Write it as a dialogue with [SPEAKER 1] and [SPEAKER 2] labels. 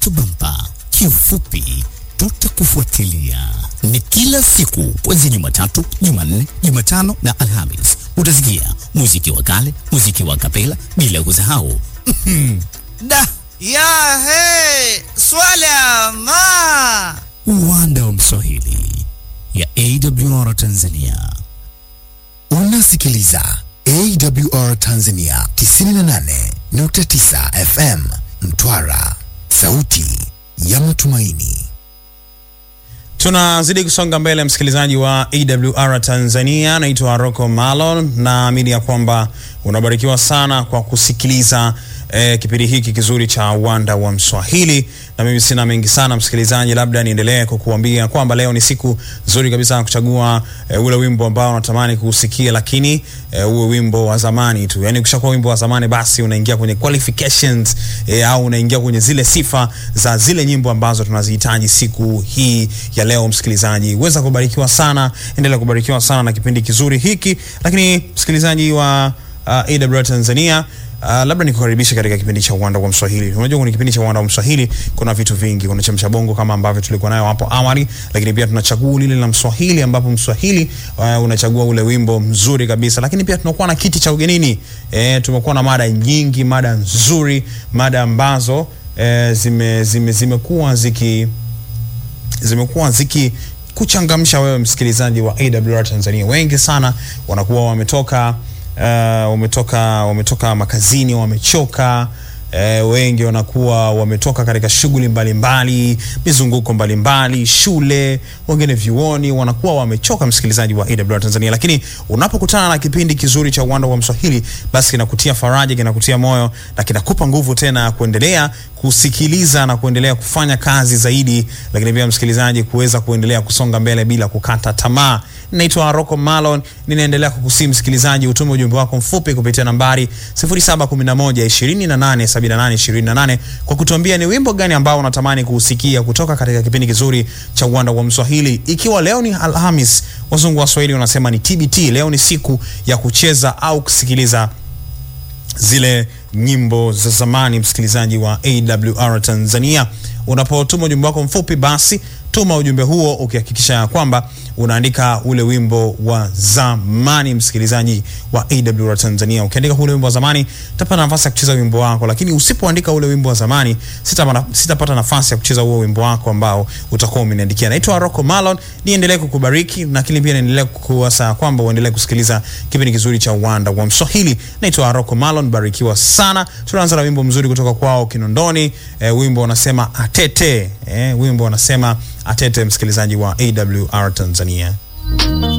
[SPEAKER 1] to bumper. Kiufupi, tutakufuatilia. Ni kila siku kuanzia Jumatatu, Jumanne, Jumatano na Alhamis. Utasikia muziki wa kale, muziki wa kapela, bila kusahau
[SPEAKER 2] Da ya he swala ma
[SPEAKER 1] uwanda wa Mswahili ya AWR Tanzania.
[SPEAKER 3] Unasikiliza AWR Tanzania 98.9 FM Mtwara, sauti ya matumaini.
[SPEAKER 4] Tunazidi kusonga mbele, msikilizaji wa AWR Tanzania. Naitwa Rocco Malon, naamini ya kwamba unabarikiwa sana kwa kusikiliza eh, kipindi hiki kizuri cha uwanda wa Mswahili, na mimi sina mengi sana msikilizaji, labda niendelee kukuambia kwamba leo ni siku nzuri kabisa ya kuchagua eh, ule wimbo ambao unatamani kuusikia, lakini eh, uwe wimbo wa zamani tu. Yani ukishakuwa wimbo wa zamani, basi unaingia kwenye qualifications eh, au unaingia kwenye zile sifa za zile nyimbo ambazo tunazihitaji siku hii ya leo. Msikilizaji, weza kubarikiwa sana, endelea kubarikiwa sana na kipindi kizuri hiki. Lakini msikilizaji wa uh, AWR Tanzania Uh, labda nikukaribisha katika kipindi cha uwanda wa Mswahili. Unajua kwenye kipindi cha uwanda wa Mswahili kuna vitu vingi. Kuna chamcha bongo kama ambavyo tulikuwa nayo hapo awali, lakini pia tunachagua lile la Mswahili ambapo Mswahili uh, unachagua ule wimbo mzuri kabisa, lakini pia tunakuwa na kiti cha ugenini. Eh, tumekuwa na mada nyingi, mada nzuri, mada ambazo eh, zime zime zimekuwa ziki zimekuwa ziki kuchangamsha wewe msikilizaji wa AWR Tanzania. Wengi sana wanakuwa wametoka uh, wametoka wametoka makazini, wamechoka eh, wengi wanakuwa wametoka katika shughuli mbalimbali, mizunguko mbalimbali, shule, wengine vyuoni, wanakuwa wamechoka, msikilizaji wa AWR Tanzania. Lakini unapokutana na kipindi kizuri cha uwanda wa Mswahili, basi kinakutia faraja, kinakutia moyo na kinakupa nguvu tena ya kuendelea kusikiliza na kuendelea kufanya kazi zaidi, lakini pia msikilizaji, kuweza kuendelea kusonga mbele bila kukata tamaa. Naitwa Rocco Malon, ninaendelea kukusii msikilizaji, utume ujumbe wako mfupi kupitia nambari 0711287828 kwa kutuambia ni wimbo gani ambao unatamani kuusikia kutoka katika kipindi kizuri cha uwanda wa Mswahili. Ikiwa leo ni Alhamis, wazungu wa Swahili wanasema ni TBT. Leo ni siku ya kucheza au kusikiliza zile nyimbo za zamani, msikilizaji wa AWR Tanzania. Unapotuma ujumbe wako mfupi, basi tuma ujumbe huo ukihakikisha ya kwamba unaandika ule wimbo wa zamani, msikilizaji wa AWR Tanzania. Ukiandika ule wimbo wa zamani, utapata nafasi ya kucheza wimbo wako, lakini usipoandika ule wimbo wa zamani, sitapata sitapata nafasi ya kucheza huo wimbo wako ambao utakuwa umeniandikia. Naitwa Rocco Malon, niendelee kukubariki, lakini pia niendelee kukuasa kwamba uendelee kusikiliza kipindi kizuri cha uwanda wa Mswahili. Naitwa Rocco Malon, barikiwa sana. Tunaanza na wimbo mzuri kutoka kwao Kinondoni. Eh, wimbo unasema Atete. Eh, wimbo unasema Atete, msikilizaji wa AWR Tanzania.